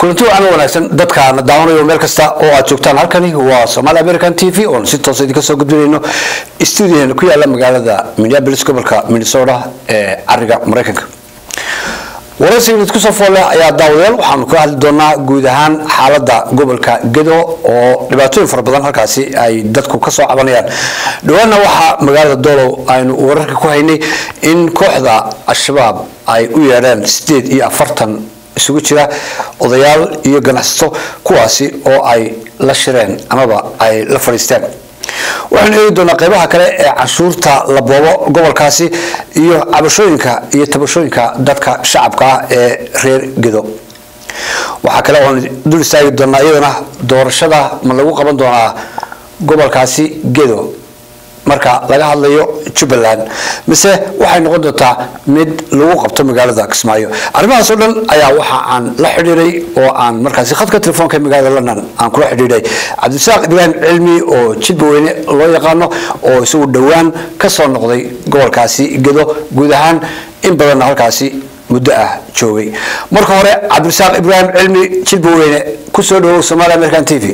kulanti wacan wanaagsan dadkaana daawanayo meel kasta oo aad joogtaan halkani waa somaali american t v oon si toosa idinka soo gudbinayno stuudiyaheena ku yaala magaalada minneapolis gobolka minnesota ee cariga maraykanka waraysigan idku soo fool leh ayaa daawadayaal waxaanu ka hadli doonaa guud ahaan xaalada gobolka gedo oo dhibaatooyin fara badan halkaasi ay dadku kasoo cabanayaan dhawaana waxaa magaalada doolow aynu wararka ku haynay in kooxda al-shabaab ay u yeedheen sideed iyo afartan isugu jira odayaal iyo ganacsato kuwaasi oo ay la shireen amaba ay la fadhiisteen waxaanu eegi doonaa qeybaha kale ee canshuurta la boobo gobolkaasi iyo cabashooyinka iyo tabashooyinka dadka shacabka ah ee reer gedo waxaa kale oon dul istaagi doonaa iyadana doorashada ma lagu qaban doonaa gobolkaasi gedo marka laga hadlayo jubbaland mise waxay noqon doontaa mid lagu qabto magaalada kismaayo arrimahaas oo dhan ayaa waxa aan la xidhiiray oo aan markaasi khadka telefoonka magaalada london aan kula xidhiidhay cabdisaaq ibraahim cilmi oo jidba weyne loo yaqaano oo isagu dhowaan ka soo noqday gobolkaasi gedo guud ahaan in badanna halkaasi muddo ah joogay marka hore cabdisaaq ibraahim cilmi jidba weyne kusoo dhawow somaali american t v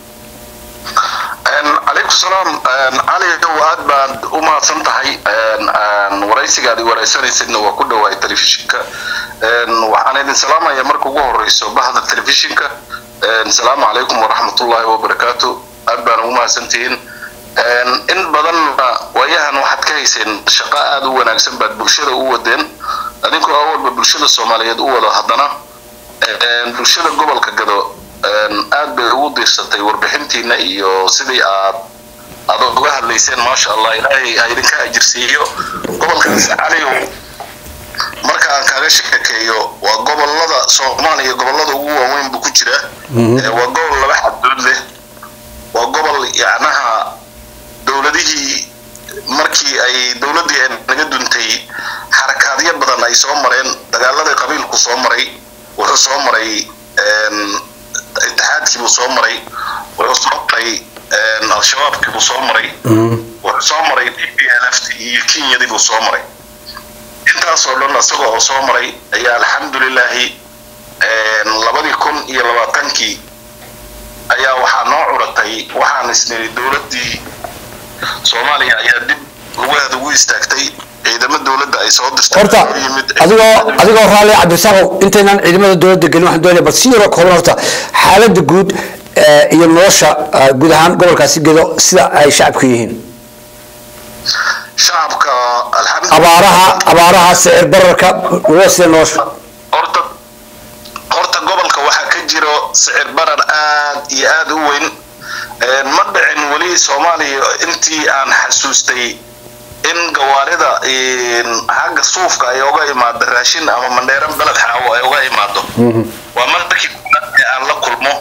calaykum salaam cali aad baad u mahadsan tahay waraysigaad waraysanaysidna waa ku dhawaay telefishinka waxaan idin salaamaya marka ugu horeyso bahda telefishinka asalaamu calaykum waraxmatullaahi wabarakaatu aad baan ugu mahadsantihiin in badanna waayahan waxaad ka hayseen shaqo aada u wanaagsan baad bulshada u wadeen adinkoo awalba bulshada soomaaliyeed u wado haddana bulshada gobolka gado aad bay ugu diirsatay warbixintiina iyo sidii aad aad uga hadlayseen maasha allah ilaahay ha idinka ajirsiiyo gobolkaas caliyow marka aan kaaga sheekeeyo waa gobolada soomaaliya gobolada ugu waaweyn buu ku jira waa gobol laba xaddood leh waa gobol yacnaha dowladihii markii ay dowladdii naga duntay xarakaadyo badan ay soo mareen dagaaladii qabiilku soo maray wuxuu soo maray itixaadkii buu soo maray wuxuu soo maray al-shabaabkii buu soo maray wuxuu soo maray d p l f iyo kenyadii buu soo maray intaasoo dhan isaga oo soo maray ayaa alxamdulilaahi labadii kun iyo labaatankii ayaa waxaa noo curatay waxaan isniri dowladdii soomaaliya ayaa dib lugaheeda ugu istaagtay ciidamo dowladda ay soo dirtay horta adigoo adigoo raalli cabdisaaqow intaynaan ciidamada dowladda gelin waxaan doonaya bal si yaroo kooban horta xaaladda guud iyo nolosha guud ahaan gobolkaasi gedo sida ay shacabku yihiin shacabka abaaraha abaaraha sicir bararka waa sida nolosha horta horta gobolka waxaa ka jiro sicir barar aad iyo aad u weyn ma dhicin weli soomaaliya intii aan xasuustay in gawaarida xagga suufka ay oga imaado raashin ama mandheeran beled xaawo ay oga imaado waa markii aan la kulmo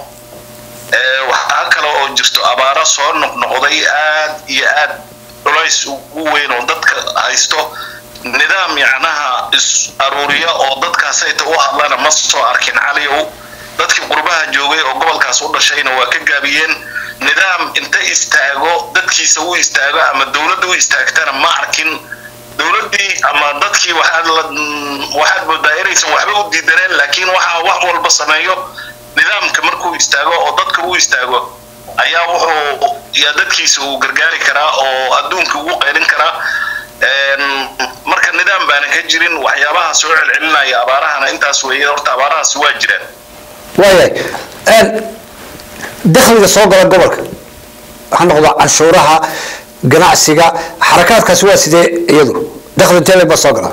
waxaa kale oo jirto abaaro soo noqnoqday aad iyo aad culays ugu weyn oo dadka haysto nidaam yacnaha is aruuriya oo dadkaasayta u hadlana ma soo arkin caliyow dadkii qurbaha joogay oo gobolkaas u dhashayna waa ka gaabiyeen nidaam inta istaago dadkiisa u istaago ama dowladda u istaagtana ma arkin dowladdii ama dadkii waxaad la waxaad moodaa inaysan waxba u diidaneen laakiin waxaa wax walba sameeyo nidaamka markuu istaago oo dadka u istaago ayaa wuxuu yaa dadkiisa uu gargaari karaa oo adduunka ugu qaylin karaa marka nidaam baana ka jirin waxyaabaha soo celcelinaya abaarahana intaas weeye horta abaarahaas waa jiraan waayahay dakhliga soo gala gobolka ha noqdo canshuuraha ganacsiga xarakaadkaasi waa sidee iyadu dakhli intee baa soo gala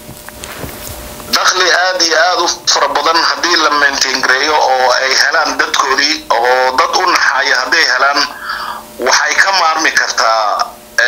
dakhli aad iyo aad u fara badan haddii la maintaingareeyo oo ay helaan dadkoodii oo dad u naxaaya hadday helaan waxay ka maarmi kartaa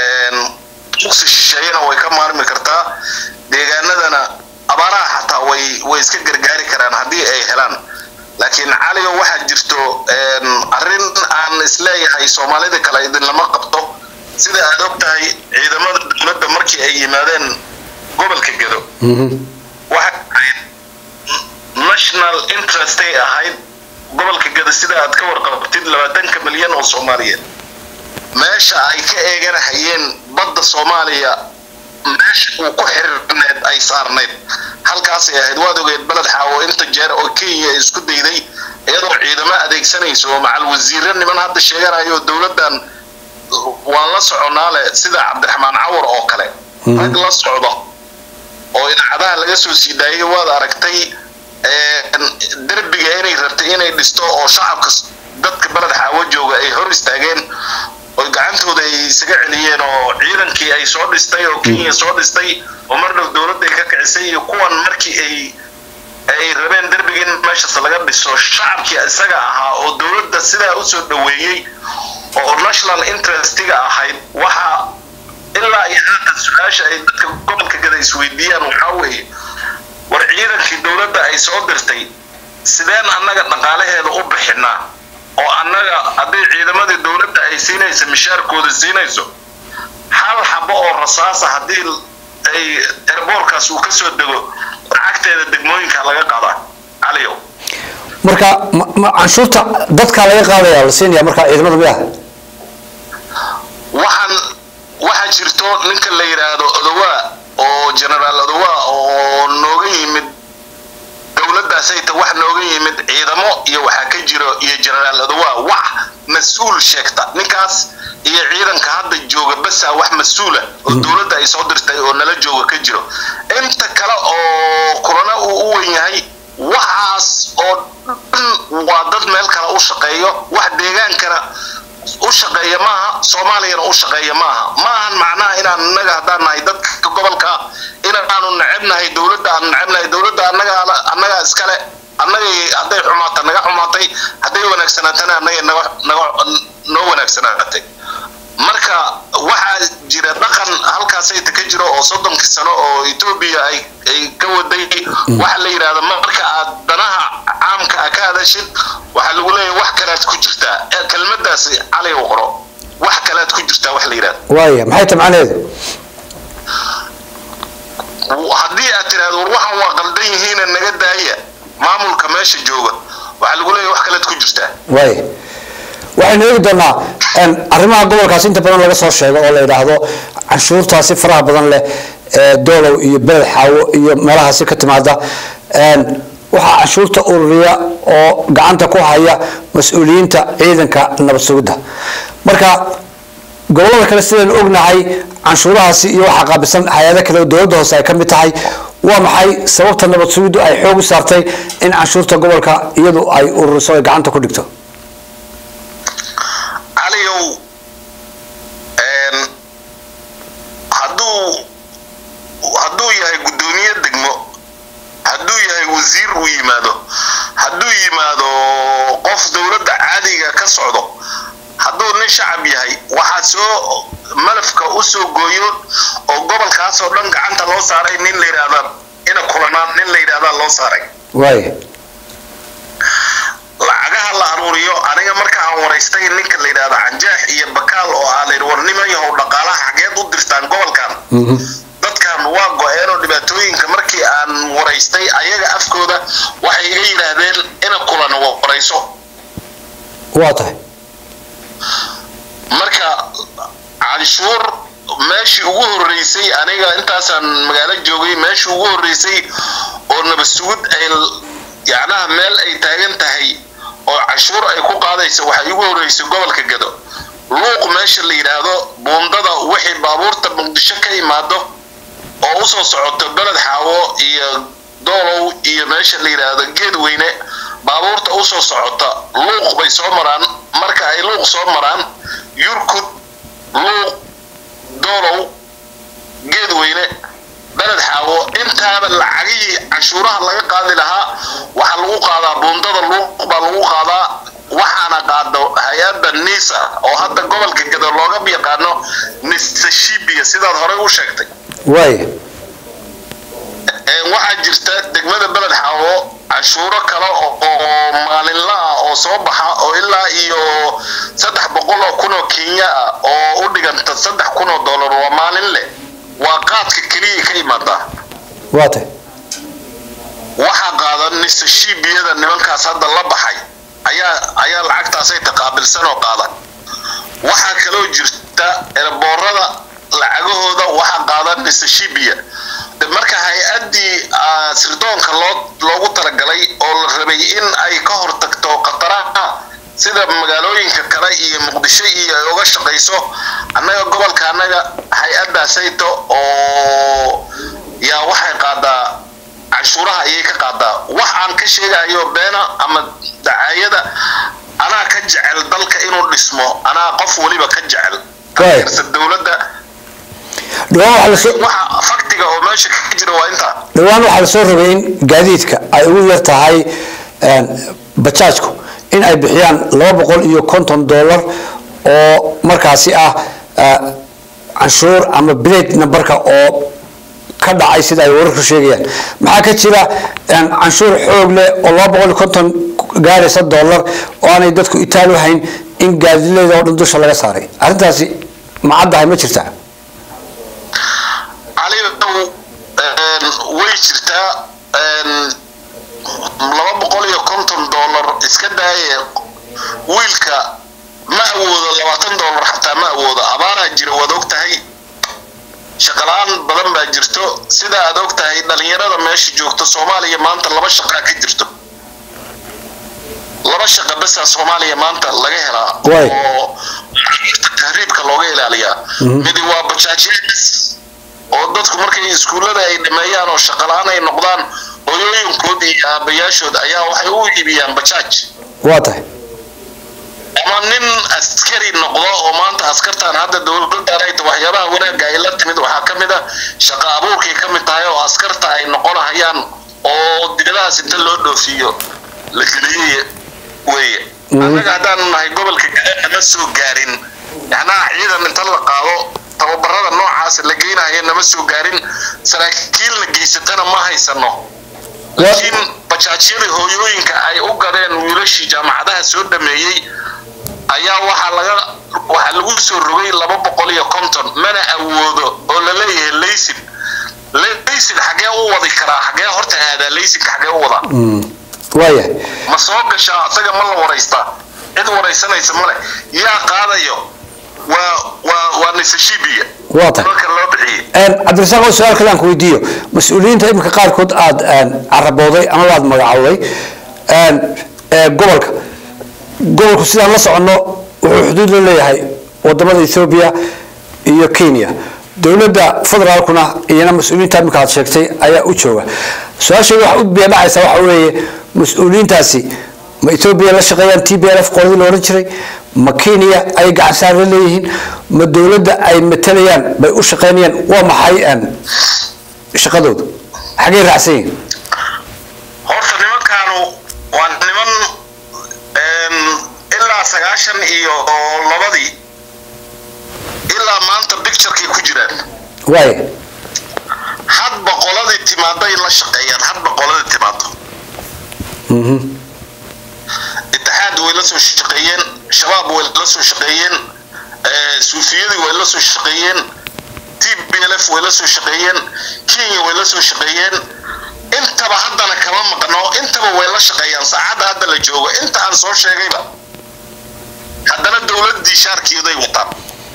uqsi shisheeyana way ka maarmi kartaa deegaanadana abaaraha xataa way way iska gargaari karaan haddii ay helaan laakiin caligo waxaa jirto arrin aan isleeyahay soomaalida kale idinlama qabto sida aad og tahay ciidamada dowladda markii ay yimaadeen gobolka gedo waxay ahayd national interestay ahayd gobolka gedo sida aad ka warqabtid labaatanka milyan oo soomaaliyeed meesha ay ka eeganahayeen badda soomaaliya meesha uu ku xiriirneed ay saarnayd halkaasay ahayd waad ogeed beled xaawo inta jeer oo kenya isku dayday ayadoo ciidamo adeegsanayso oo macal wasiire niman hadda sheeganayo dowladdan waan la soconaa leh sida cabdiraxmaan cawar oo kale rag la socdo oo idaacadaha laga soo sii daayay waad aragtay derbiga inay rabtay inay dhisto oo shacabka dadka beled xaawo jooga ay hor istaageen oo gacantooda ay isaga celiyeen oo ciidankii ay soo dhistay oo kenya soo dhistay oo mar dhow dowladda ay ka kicisay iyo kuwan markii ay ay rabeen derbiga in meeshaas laga dhiso shacabkii isaga ahaa oo dowladda sidaa usoo dhaweeyey oo national interestiga ahayd waxa ilaa iyo haatan su-aasha ay dadka gobolka gada isweydiiyaan waxaa weeye war ciidankii dowladda ay soo dirtay sideen annaga dhaqaalaheeda u bixinaa oo annaga hadday ciidamadii dowladda ay siinayso mishaarkooda siinayso hal xabo oo rasaasa haddii ay erboorkaas uu kasoo dego lacagteeda degmooyinka laga qadaa caliyow marka canshuurta dadkaa laga qaadaya la siinaya marka ciidamada miya waxaan waxaa jirto ninka la yidhaahdo odowaa oo generaal odowaa oo nooga yimid dowladdaasayta wax nooga yimid ciidamo iyo waxaa ka jiro iyo generaal odowaa wax mas-uul sheegta ninkaas iyo ciidanka hadda jooga basaa wax mas-uula oo dowladda ay soo dirtay oo nala jooga ka jiro inta kale oo kulana uu u wen yahay waxaas oo dhan waa dad meel kale u shaqeeyo wax deegaankana u shaqeeya maaha soomaaliyana u shaqeeya maaha maahan macnaha inaan innaga haddaan nahay dadka gobolka inaanu necebnahay dowladda aan necebnahay dowladda annaga annaga iskale annagay hadday xumaata naga xumaatay hadday wanaagsanaatana annagay naga naga noo wanaagsanaatay marka waxaa jira dhaqan halkaasayta ka jiro oo soddonkii sano oo etoobiya ay ay ka waday waxa la yidhahda marka aad danaha caamka a ka hadashid waxaa lagu leeyahay wax kalaad ku jirtaa kelmadaasi cali u qoro wax kalaad ku jirtaa wax la yidhahda waaya maxay ta macnaheedu haddii aad tiraahdo war waxan waa qaldan yihiina naga daaya maamulka meesha jooga waxaa lagu leeyahay wax kalaad ku jirtaa waaya waxaynu eegi doonaa arrimaha gobolkaas inta badan laga soo sheego oo la yidhaahdo canshuurtaasi faraha badan leh ee doolow iyo beled xaawo iyo meelahaasi ka timaada waxaa canshuurta ururiya oo gacanta ku haya mas-uuliyiinta ciidanka nabad sugidda marka gobolada kale sidaynu ognahay canshuurahaasi iyo waxaa qaabilsan hay-ado kale oo dowladda hoose ay ka mid tahay waa maxay sababta nabad sugiddu ay xoog u saartay in canshuurta gobolka iyadu ay ururiso ay gacanta ku dhigto caliyow hadduu hadduu yahay guddoomiye degmo hadduu yahay wasiir uu yimaado hadduu yimaado qof dowladda caadiga ka socdo hadduu nin shacab yahay waxaa soo malafka u soo gooyo oo gobolkaas oo dhan gacanta loo saaray nin la yidhaahda ina kulanaan nin la yidhahdaa loo saaray waaya lacagaha la aruuriyo aniga marka aan waraystay ninka la yidhahdo canjaax iyo bakaal oo aa layidhi war nimayahow dhaqaalaha xageed u dirtaan gobolkan dadkan waa go-een oo dhibaatooyinka markii aan waraystay ayaga afkooda waxay iga yidhaahdeen ina kulan warayso waa tahay marka canshuur meeshii ugu horeysay aniga intaasaan magaalo joogay meeshii ugu horeysay oo nabasugud ay yacnaha meel ay taagan tahay oo canshuur ay ku qaadaysa waxaa igu horeysay gobolka gado luuq meesha la yidhaahdo buundada wixii baabuurta muqdisho ka imaado oo usoo socoto beled xaawo iyo doolow iyo meesha la yidhaahdo geedweyne baabuurta usoo socota luuq bay soo maraan marka ay luuq soo maraan yurkud luuq doolow geedweyne beled xaawo intaaba lacagihii canshuuraha laga qaadi lahaa waxaa lagu qaadaa buundada luuq baa lagu qaadaa waxaana qaado hay-adda nisa oo hadda gobolka gado looga yaqaano nisashibiya sidaad horey u sheegtay waaya waxaa jirta degmada beled xaawo canshuuro kale oo maalinla ah oo soo baxa oo ilaa iyo saddex boqol oo kun oo kenya ah oo u dhiganta saddex kun oo dollar waa maalin leh waa qaadka keliya ka imaadaa waa tahay waxaa qaadan nisashibiyada nimankaas hadda la baxay ayaa ayaa lacagtaasay taqaabilsan oo qaada waxaa kaloo jirta erboorada lacagahooda waxaa qaadan nisashibiya marka hay-addii sirdoonka loo loogu talagalay oo la rabay in ay ka hortagto khataraha sida magaalooyinka kale iyo muqdisho iyo ay uga shaqayso annaga gobolka annaga hay-addaasayto oo yaa waxay qaadaa canshuuraha ayay ka qaadaa wax aan ka sheegayo beena ama dacaayada anaa ka jecel dalka inuu dhismo anaa qof weliba ka jecel taageersa dowladda waxa faktiga oo meesha ka jira waa intaa dhowaan waxaa lasoo rabay in gaadiidka ay ugu yar tahay bajaajku in ay bixiyaan laba boqol iyo konton dollar oo markaasi ah canshuur ama blade numberka oo ka dhacay sida ay wararku sheegayaan maxaa ka jira canshuur xoog leh oo laba boqol iyo konton gaaraysa dollar oo aanay dadku itaal u hayn in gaadiidleyda oo dhan dusha laga saaray arrintaasi ma caddahay ma jirtaa cali way jirtaa laba boqol iyo konton dollar iska daaye wiilka ma awoodo labaatan dollar xataa ma awoodo abaaraa jira waad og tahay shaqala-aan badan baa jirto sida aad og tahay dhalinyarada meesha joogto soomaaliya maanta laba shaqaa ka jirto laba shaqa basaa soomaaliya maanta laga helaa oo tahriibka looga ilaaliyaa midi waa bajaajyadis oo dadku markay iskuullada ay dhameeyaan oo shaqala-aan ay noqdaan hooyooyinkood iyo aabayaashood ayaa waxay u iibiyaan bajaaj waa tahay ama nin askari noqdo oo maanta askartan hadda dowladdan ay waxyaabaha wanaagga ay la timid waxaa ka mid a shaqa abuurkay ka mid tahay oo askarta ay noqonahayaan oo dibadahaas inta loo dhoofiyo la geliyey weeye annaga haddaanu nahay gobolka gadaa nama soo gaarin yacnaha ciidan inta la qaado tababarada noocaas la geynahayo nama soo gaarin saraakiilna geysatana ma haysano laakiin bajaajyadii hooyooyinka ay u gadeen wiilashii jaamacadaha soo dhameeyey ayaa waxaa laga waxaa lagu soo rogay laba boqol iyo konton mana awoodo oo la leeyahay laysin laysin xagee u wadi karaa xagee horta aadaa laysinka xagee u wadaa waayahay ma soo gashaa asaga ma la waraystaa cid waraysanaysa male yaa qaadayo waa waa waa nisashibiya waa tahay marka loo bixiyey cabdirasaaq oo su-aal kale aan ku weydiiyo mas-uuliyiinta iminka qaarkood aada carabooday ama aada magacowday gobolka gobolku sidaan la soconno wuxuu xuduud la leeyahay wadamada ethoobiya iyo kenya dowladda federaalkuna iyana mas-uuliyiinta iminka aad sheegtay ayaa u jooga su-aasheeda waxa u beedhacaysa waxa weeye mas-uuliyiintaasi ma etoobiya la shaqeeyaan t b l f qoladii la odhan jiray ma kenya ay gacan saar la leeyihiin ma dowladda ay matalayaan bay u shaqeynayaan waa maxay shaqadoodu xaggay raacsan yihiin horta nimankaanu waa niman ilaa sagaashan iyo labadii ilaa maanta bicturekay ku jiraan waaya hadba qoladii timaaday la shaqeeyaan hadba qoladii timaado itixaad way la soo shaqeeyeen shabaab way la soo shaqeeyeen suufiyadii way la soo shaqeeyeen t b l f way la soo shaqeeyeen kenya way la soo shaqeeyeen intaba haddana kama maqno intaba way la shaqeeyaan saacadda hadda la joogo inta aan soo sheegayba haddana dowladdii shaarkeeday wataan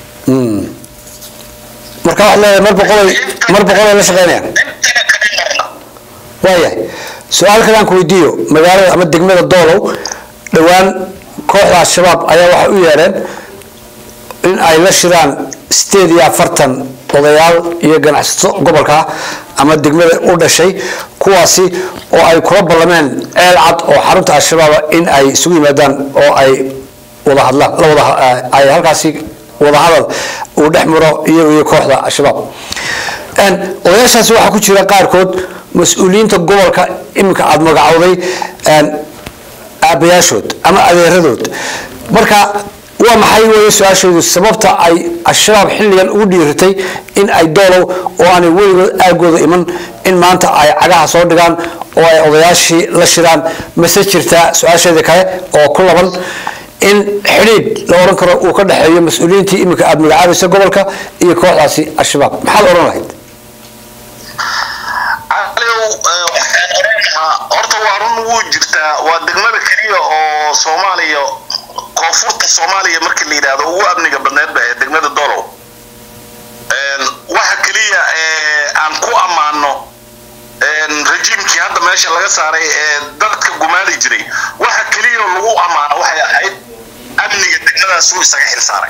marka waxaad leedahay mar boqolay mar boqolay la shaqeynayaan intana kama marna waayahay su-aal kale aan ku weydiiyo magaalada ama degmada doolow dhowaan kooxda al-shabaab ayaa waxay u yeedheen in ay la shiraan sideed iyo afartan odayaal iyo ganacsato gobolka ama degmada u dhashay kuwaasi oo ay kula ballameen ceel cad oo xarunta al-shabaaba in ay isugu yimaadaan oo ay wada hadlaan la wada ay halkaasi wadahadal uu dhex maro iyaga iyo kooxda al-shabaab odayaashaasi waxaa ku jira qaarkood mas-uuliyiinta gobolka iminka aada magacowday aabayaashood ama adeeradood marka waa maxay weeye su-aashoodu sababta ay al-shabaab xilligan ugu dhiiratay in ay doolow oo aanay weligood aagooda iman in maanta ay cagaha soo dhigaan oo ay odayaashii la shiraan mase jirtaa su-aasheeda kale oo ku laban in xidhiidh la odhan karo uu ka dhexeeyo mas-uuliyiintii iminka aada magacaabaysa gobolka iyo kooxdaasi al-shabaab maxaad odhan lahayd caliw waxaan oran lahaa horta waa run wuu jirtaa waa degmada keliya oo soomaaliya koonfurta soomaaliya markii la yidhaahdo ugu amniga badneedba ee degmada dolow waxa keliya ee aan ku ammaano meesha laga saaray ee dadka gumaali jiray waxa keliya oo lagu ammaano waxay ahayd amniga degmadaasuu isaga xil saaray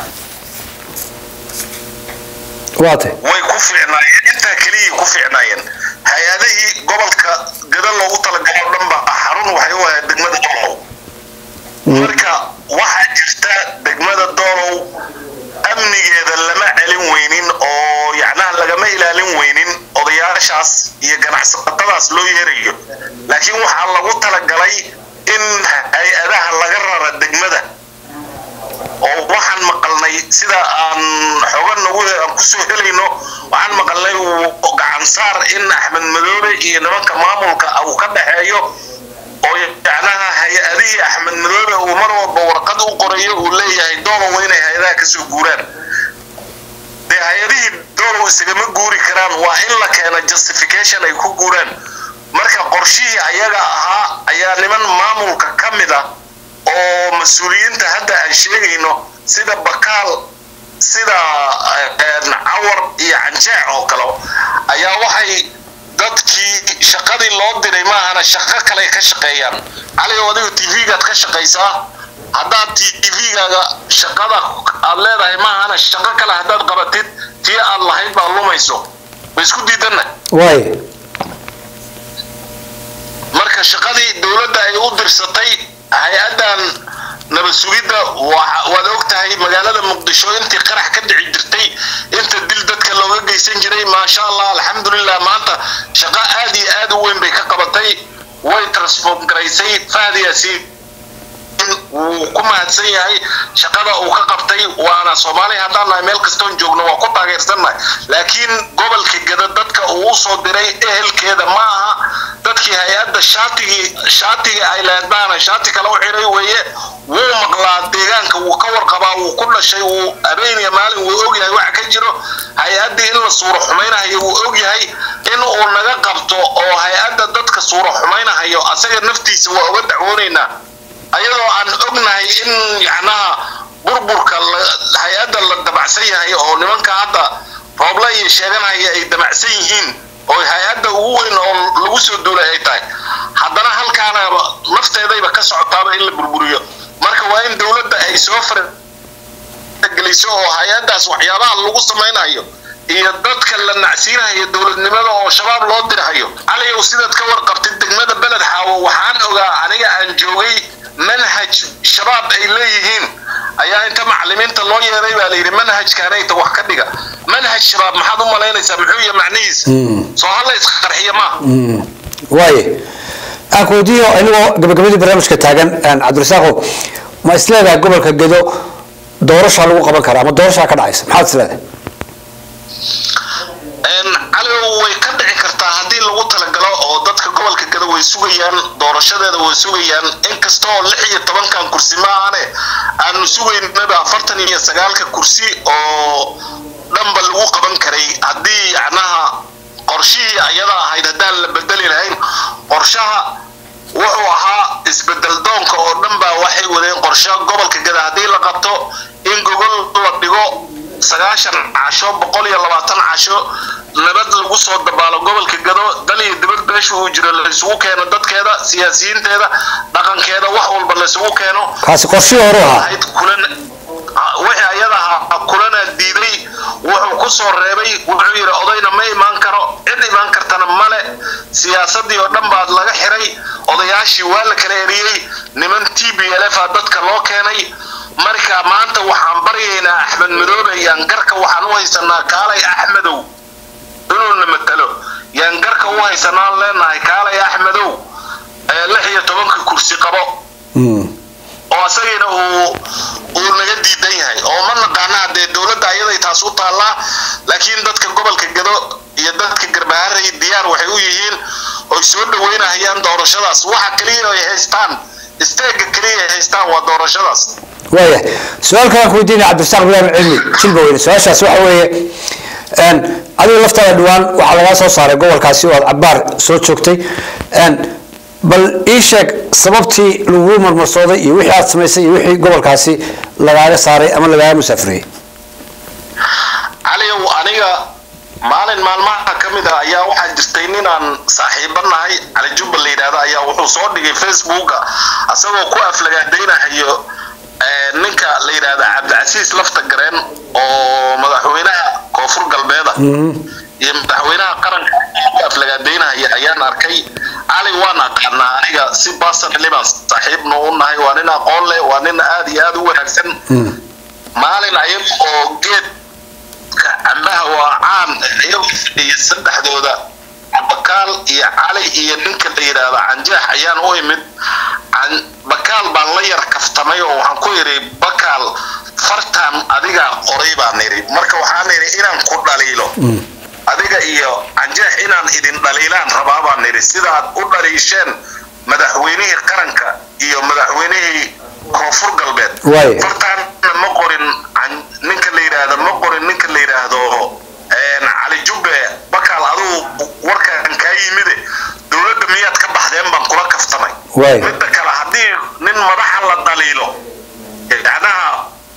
waate way ku fiicnaayeen intaa keliyay ku fiicnaayeen hay-adihii gobolka gada loogu talagalay oo dhan ba xarun waxay u ahayd degmada doolow marka waxaa jirta degmada doolow amnigeeda lama celin weynin oo yacnaha lagama ilaalin weynin odayaashaas iyo ganacsatadaas loo yeerayo laakiin waxaa lagu talagalay in hay-adaha laga rara degmada oo waxaan maqalnay sida aan xooga nagu aan kusoo helayno waxaan maqalnay uu gacan saar in axmed madoobe iyo nimanka maamulka uu ka dhexeeyo oo yacnaha hay-adihii axmed madoobe uu mar walba warqad u qorayo uu leeyahay doolow inay hay-adaha kasoo guuraan dee hay-adihii doolow isagama guuri karaan waa in la keena justification ay ku guuraan marka qorshihii ayaga ahaa ayaa niman maamulka ka mid ah oo mas-uuliyiinta hadda aan sheegayno sida bakaal sida cawar iyo canjeec oo kale ayaa waxay dadkii shaqadii loo diray maahana shaqo kale ka shaqeeyaan cali oo adiga t v-gaad ka shaqaysaa haddaad t v-gaaga shaqada aad leedahay maahana shaqo kale haddaad qabatid tii aad lahayd baa lumayso ma isku diidanna waay marka shaqadii dowladda ay u dirsatay hay-adan nabad sugidda waad og tahay magaalada muqdisho intii qarax ka dhici jirtay inta dil dadka looga geysan jiray maasha allah alxamdulilah maanta shaqo aad iyo aad u weyn bay ka qabatay way transform garaysay fahdiyaasi wuu ku mahadsan yahay shaqada uu ka qabtay waana soomaaliya haddaan nahay meel kastoon joogno waa ku taageersannahay laakiin gobolka gada dadka uu usoo diray ehelkeeda ma aha dadkii hay-adda shaatigii shaatigii ay leedbaana shaati kale u xiray weeye wuu maqlaa deegaanka wuu ka warqabaa wuu ku dhashay wuu habeeniya maalin wuu ogyahay waxa ka jiro hay-addii in la suuro xumaynahayo wuu ogyahay in uu naga qabto oo hay-adda dadka suuro xumaynahayo asaga naftiisa waa uga dacwoonaynaa ayadoo aan ognahay in yacnaha burburka hay-adda la dabacsan yahay oo nimanka hadda rooble iyo sheeganaya ay dabacsan yihiin oo hay-adda ugu weyn oo lagu soo duulay ay tahay haddana halkaana nafteedayba ka socotaaba in la burburiyo marka waa in dowladda ay soo fargeliso oo hay-addaas waxyaabaha lagu samaynayo iyo dadka la nacsiinahayo dowladnimada oo shabaab loo dirhayo caliyow sidaad ka warqabtay degmada beled xaawo waxaan ogaa aniga aan joogay manhaj shabaab ay leeyihiin ayaa inta macalimiinta loo yeeray baa layidhi manhajkaanayta wax ka dhiga manhaj shabaab maxaad u malaynaysaa muxuu yahay macnihiisa soo hala isqarxiya maaha waaye aan ku weydiiyo inagoo gabagabadii barnaamijka taagan cabdirasaaqo ma isleedahay gobolka gedo doorashaa lagu qaban karaa ama doorashaa ka dhacaysa maxaad isleedahay caligow way ka dhici kartaa haddii lagu talagalo oo dadka gobolka gada way sugayaan doorashadeeda way sugayaan inkasta oo lix iyo tobankan kursi maahane aanu sugaynaba afartan iyo sagaalka kursi oo dhanba lagu qaban karay haddii yacnaha qorshihii ayada ahayd haddaan la bedeli lahayn qorshaha wuxuu ahaa isbedel doonka oo dhan baa waxay wadeen qorshe gobolka gada haddii la qabto in gogol la dhigo sagaashan casho boqol iyo labaatan casho nabad lagu soo dabaalo gobolka gado dal iyo dibad beesha uu jiro laysugu keeno dadkeeda siyaasiyiinteeda dhaqankeeda wax walba laysugu keeno kaasi qorshihii hore ahaa ahayd kulan wixii ayada ahaa kulana diiday wuxuu ku soo reebay wuxuu yidhi odayna ma imaan karo cid imaan kartana male siyaasadii oo dhan baad laga xiray odayaashii waa la kala eriyey niman t b l f a dadka loo keenay marka maanta waxaan baryaynaa axmed madoobe yaangarka waxaan u haysanaa kaalay axmedow inuuna matalo yaangarka u haysanaan leenahay kaalay axmedow ee lix iyo tobanka kursi qabo oo asagiina uu uu naga diidan yahay oo ma naqaana haddee dowladda ayaday taas u taallaa laakiin dadka gobolka gado iyo dadka garbaharay diyaar waxay u yihiin oy soo dhaweynahayaan doorashadaas waxa keliya ay haystaan isteega keliya ay haystaan waa doorashadaas waaya su-aal kalaan ku weydiinaya cabdirasaaq bilaam cilmi jilba weyne su-aashaas waxa weeye adiga laftaada dhawaan waxaa lagaa soo saaray gobolkaasi oo aad cabaar soo joogtay bal ii sheeg sababtii lagu marmarsooday iyo wixii aad samaysay iyo wixii gobolkaasi lagaaga saaray ama lagaaga musaafiriyey caliyow aniga maalin maalmaha ka mid ah ayaa waxaa jirtay ninaan saaxiibo nahay cali jubba la yidhaahdo ayaa wuxuu soo dhigay facebooka asagoo ku aflagaadaynahayo ninka la yidhaahda cabdicasiis lafta gareen oo madaxweynaha koonfur galbeeda iyo madaxweynaha qaranka ku aflagaadaynahaya ayaan arkay cali waan aqaanaa aniga si personally baan saaxiibna u nahay waa nin aqoon leh waa nin aad iyo aad u wanaagsan maalin ayaga oo geed cambaha waa caan iyagoo fadhiya saddexdooda bakaal iyo cali iyo ninka la yidhaahdo canjaax ayaan u imid bakaal baan la yar kaftamay oo waxaan ku idhi bakaal fartaan adigaa qoray baan idhi marka waxaan idhi inaan ku dhaliilo adiga iyo canjeex inaan idin dhaliilaan rabaa baan idhi sidaad u dhaliisheen madaxweynihii qaranka iyo madaxweynihii koonfur galbeed fartaanna ma qorin ninka la yidhaahdo ma qorin ninka la yidhaahdo cali jubbe bakaal adugu warkaan kaa yimide dowladda miyaad ka baxdeen baan kula kaftamay midda kale haddii nin madaxa la dhaliilo yacnaha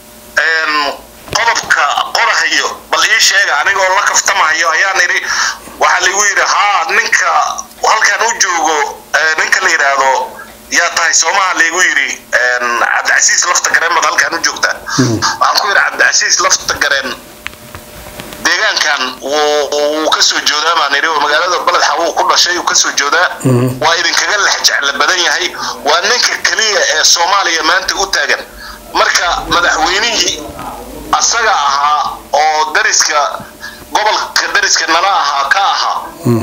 qodobka qorahayo bal ii sheega anigoo la kaftamahayo ayaan idhi waxaa laigu yidhi haa ninka halkaan u joogo ninka la yidhaahdo yaa tahay soomaha laigu yidhi cabdicasiis lafta gareen baad halkaan u joogtaa waxaan ku yidhi cabdicasiis lafta gareen deegaankan wuu ka soo joodaa baan idhi oo magaalada baledxa wuu ku dhashay uu ka soo joodaa waa idinkaga lex jecla badan yahay waa ninka keliya ee soomaaliya maanta u taagan marka madaxweynihii asaga ahaa oo dariska gobolka dariska nala ahaa ka ahaa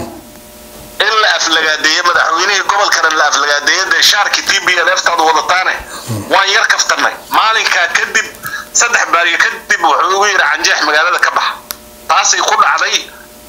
in la aflagaadeeye madaxweynihii gobolkana la aflagaadeeye dee shaarkii t b l ftaad wadataane waan yar kaftanay maalinkaa kadib saddex baariyo kadib wuxuu igu yidhi canjeex magaalada ka baxa taasay ku dhacday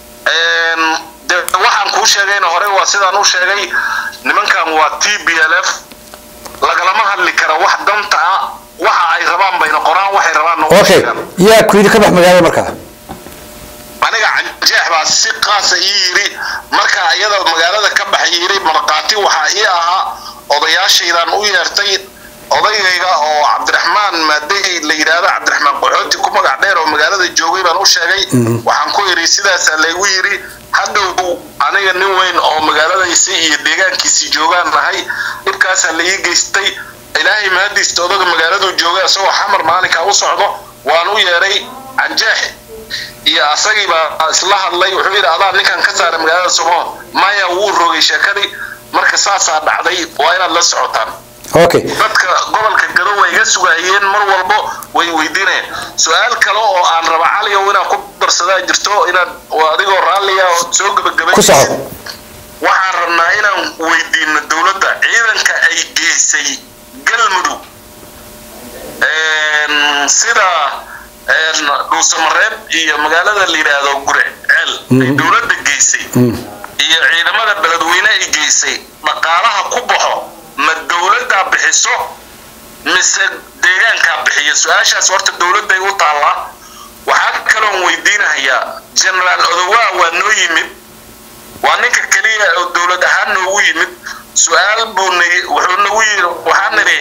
de waxaan kuu sheegayna hore waa sidaan u sheegay nimankan waa t b l f lagalama hadli kara wax danta ah waxa ay rabaan bayna qoraan waxay rabaan okay yaa ku yidhi ka bax magaalada markaa aniga canjeex baa si qaasa ii yidhi marka iyada magaalada ka baxay yidhi markhaati waxaa ii ahaa odayaashaydaan u yeertay odaygayga oo cabdiraxmaan maadey la yidhaahdo cabdiraxmaan qaxooti ku magac dheer oo magaalada joogay baan u sheegay waxaan ku idhi sidaasaa laygu yidhi hadhow aniga nin weyn oo magaaladaisi iyo deegaankiisii joogaan nahay dhibkaasaa la ii geystay ilaahay mahadiista odaga magaaladuu joogay isagoo xamar maalinkaa u socdo waan u yeedhay canjeex iyo asagii baa isla hadlay wuxuu yidhi adaa ninkan ka saaray magaalada somo maya wuu rogay sheekadii marka saasaa dhacday waa inaad la socotaan okay dadka gobolka gado way iga sugayeen mar walbo way weydiinayeen su-aal kale oo aan raba caligow inaad ku darsadaa jirto inaad adigoo raalliga oo soo gebagabay ku soco waxaan rabnaa inaan weydiino dowladda ciidanka ay geysay galmudug sida dhuusamareeb iyo magaalada la yidhaahdo gurceel ay dowladda geysay iyo ciidamada beledweyne ay geysay dhaqaalaha ku baxo ma dowladdaa bixiso mise deegaankaa bixiyo su-aashaas horta dowladday u taallaa waxaa kaloon weydiinahayaa genaraal odowaa waa noo yimid waa ninka keliya oo dowlad ahaan noogu yimid su-aal buu n wuxuu nagu yiri waxaa nidhi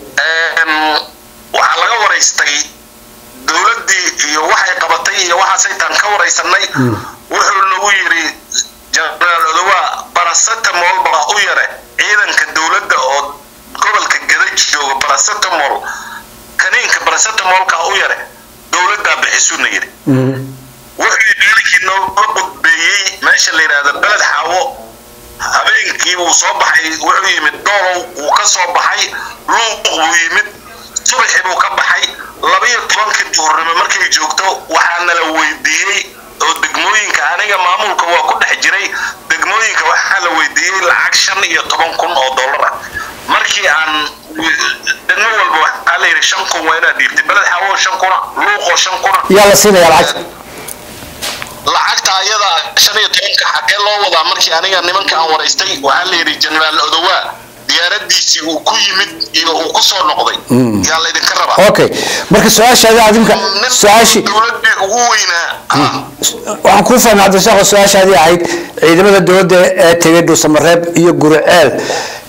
waxaa laga waraystay dowladdii iyo waxay qabatay iyo waxaasaytaan ka waraysanay wuxuu nagu yidhi genaraal odowaa barasetamol baa u yare ciidanka dowladda oo gobolka gada jooga barasetamol kaniinka barasetamolka u yare dowladdaa bixisuna yidhi wuxuu maalinkii nooga qudbeeyey meesha la yidhaahda beled xaawo habeenkii wuu soo baxay wuxuu yimid doolow wuu ka soo baxay luuq buu yimid subaxii buu ka baxay labayo tobankii duurnimo markay joogto waxaa nala weydiiyey oo degmooyinka aniga maamulka waa ku dhex jiray degmooyinka waxaa la weydiiyey lacag shan iyo toban kun oo dollar ah markii aan degmo walba waxaa la yidhi shan kun waa inaad dhiibtay beled xawo shan kuna luuqoo shan kuna yaa la siinaya lacagta lacagta ayada shan iyo tobanka xagee loo wadaa markii aniga nimanka aan waraystay waxaa la yidhi genaraal odowaa diyaaradiisii uu ku yimid iyo uu ku soo noqday yaa laydinka rabaa okay marka su-aashaada adimka su-aashii dowladii ugu weynaa waxaan kuu fahmay cabdirasaaqo su-aashaadii ahayd ciidamada dowladda ee tegay dhuusamareeb iyo guriceel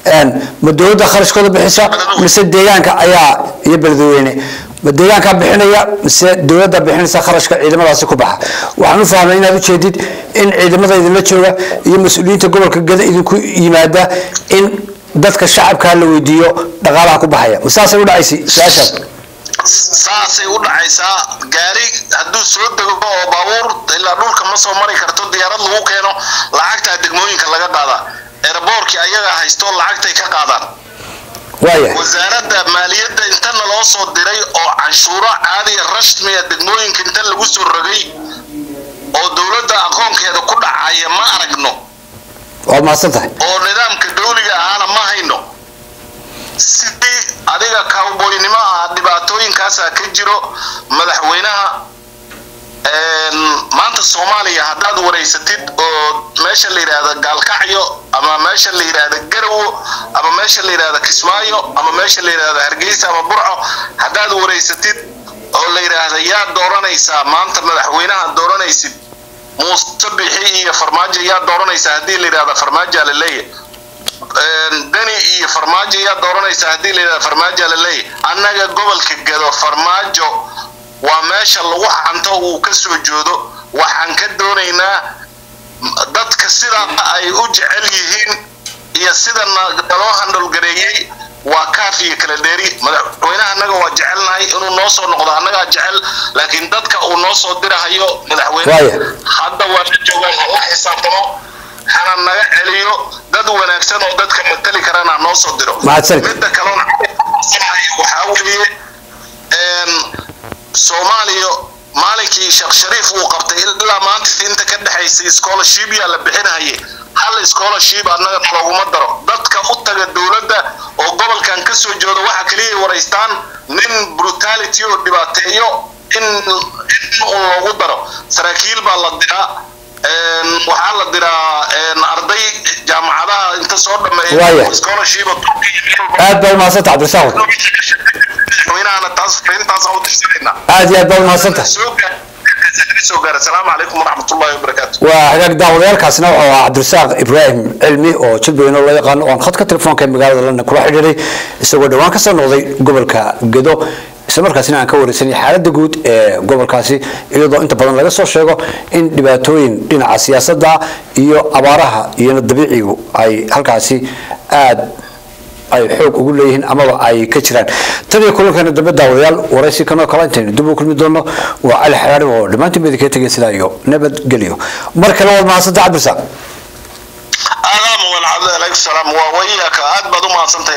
ma dowladda kharashkooda bixisa mise deegaanka ayaa iyo beledweyne ma deegaankaa bixinaya mise dowladda bixinaysa kharashka ciidamadaasi ku baxa waxaan u fahmay inaad ujeedid in ciidamada idinla jooga iyo mas-uuliyiinta gobolka gada idinku yimaada in dadka shacabkaa la weydiiyo dhaqaalaha ku baxaya ma saasay u dhacaysay su-aashaas saasay u dhacaysaa gaari hadduu soo dego oo baabuur ilaa dhulka ma soo mari karto diyaarad lagu keeno lacagtaa degmooyinka laga qaadaa eeraboorkii ayagaa haysto lacagtay ka qaadaan waaya wasaaradda maaliyadda inta naloo soo diray oo canshuuro caadiya rashmiya degmooyinka inta lagu soo rogay oo dowladda aqoonkeeda ku dhacaya ma aragno waad mahadsan tahay oo nidaamka dawliga ahaana ma hayno sidii adiga cowboynimo ah dhibaatooyinkaasaa ka jiro madaxweynaha maanta soomaaliya haddaad wareysatid oo meesha la yidhaahda gaalkacyo ama meesha la yidhaahda garowo ama meesha la yidhaahda kismaayo ama meesha la yidhaahda hargeysa ama burco haddaad wareysatid oo la yidhaahda yaa dooranaysaa maanta madaxweynaha dooranaysid muuse bixi iyo farmaajo yaa dooranaysaa haddii la yidhahda farmaajoa la leeyahy dani iyo farmaajo yaa dooranaysaa haddii la yidhahda farmaajoa la leeyahy annaga gobolka gado farmaajo waa meesha lagu xanto uu ka soo joodo waxaan ka doonaynaa dadka sida ay u jecel yihiin iyo sida naloo handholgareeyey waa kaaf iyo kala dheeri madaxweynaha annaga waa jecelnahay inuu noo soo noqdo annagaa jecel laakiin dadka uu noo soo dirahayo madaxweyne hadda waa la joogaan hala xisaabtamo hana naga celiyo dad wanaagsan oo dadka matali karana noo soo diro midda kalena waxaa weeye soomaaliya maalinkii sheekh shariif uu qabtay ilaa maanta inta ka dhexaysay scholarship yaa la bixinahaye hal scholarship annaga looguma daro dadka u taga dowladda oo gobolkan ka soo jooda waxa kaliya waraystaan nin brutality oo dhibaateeyo in in loogu daro saraakiil baa la diraa waxaa la diraa arday jaamacadaha inta soo dhameeya scholarship aad baa umahadsan tahay cabdirasaaq madaxweynahana taas fariintaas u dirsanayna aad iyo aad baa umahadsan tahay soo gaara asalaamu calaykum waraxmatullahi wabarakaatu waa hagaag daawadayaalkaasina wuxuu ahaa cabdirasaaq ibraahim cilmi oo jilbayno loo yaqaano oon khadka telefoonka ee magaalada london kula xidhiiray isagoo dhowaan ka soo noqday gobolka gedo islamarkaasina aan ka wareysanay xaaladda guud ee gobolkaasi iyadoo inta badan laga soo sheego in dhibaatooyin dhinaca siyaasadda iyo abaaraha iyona dabiicigu ay halkaasi aada ay xoog ugu leeyihiin amaba ay ka jiraan tan iyo kulankeena dambe daawadayaal waraysi kanoo kale intaynu dib u kulmi doono waa cali xaraari oo dhammaantiin bedi kaga tegay sidaa iyo nabadgelyo mar kale waad mahadsanta cabdirasaaq aadaama walcabdi alaykum salaam waa wayaka aad baad u mahadsantahay